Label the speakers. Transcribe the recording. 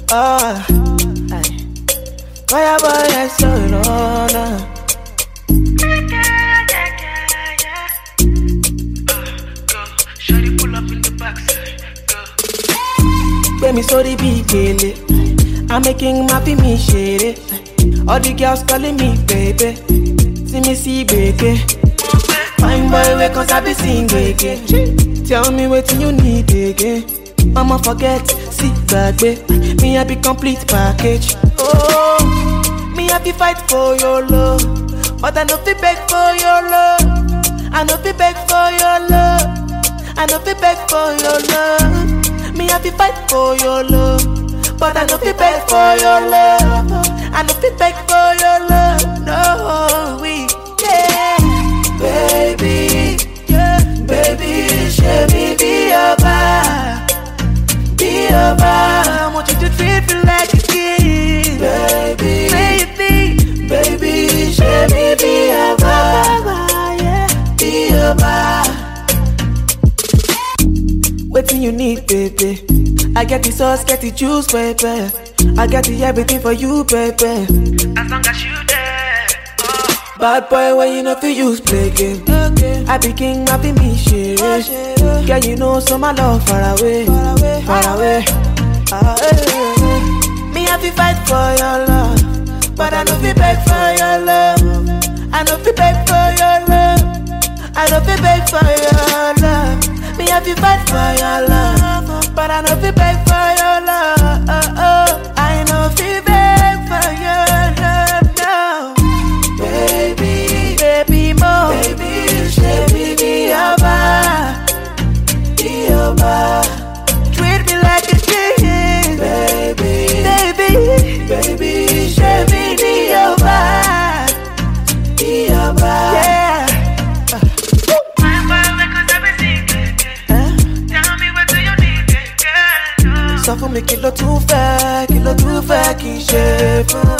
Speaker 1: Ah, aye. Fire boy, I saw it on. uh.
Speaker 2: Shawty pull up in the backside. Go.
Speaker 1: Gbé mi sórí bí gèlè. I'm making my fi mi ṣeré. All the girls calling me baby. See me see gbèké. Fine boy wey kan sabi sing gbèké. Tell me wetin you need again. Mama forget, see gbàgbé. Me I be complete package. Oh, me I be fight for your love. But I no fit beg for your love. I no fit beg for your love. I no fit beg for your love. Me I be fight for your love. But I no fit beg for your love. I no fit beg for your love. No, we yeah. Baby, yeah, baby, should me be your vibe. Be your vibe. I want you to treat me like a king. Baby, baby, baby, should me be your vibe. Yeah, be your vibe. Waiting you need, baby. I get the sauce, get the juice, baby. I get the everything for you, baby.
Speaker 2: As long as you there. Oh.
Speaker 1: Bad boy, when you know fi use play game. I be king, I be me shit. Girl, you know so my love far away, far away. Ah, eh, eh. Me I fi fight for your love, but I no fi beg for your love. I no fi beg for your love. I no fi beg for your love. Me I fi fight for your love, but I no fi beg for your love. I no fi beg for your love now. Baby, baby mo, baby, baby be your bar, be your bar. Treat me like a king, baby, baby, baby, baby be your bar, be your bar. Yeah.
Speaker 2: Fine boy, wake up every single day.
Speaker 1: Huh?
Speaker 2: Tell me what do you need, girl.
Speaker 1: sọ fún mi kí ló tún fẹ́ kí ló tún fẹ́ kí n ṣe fún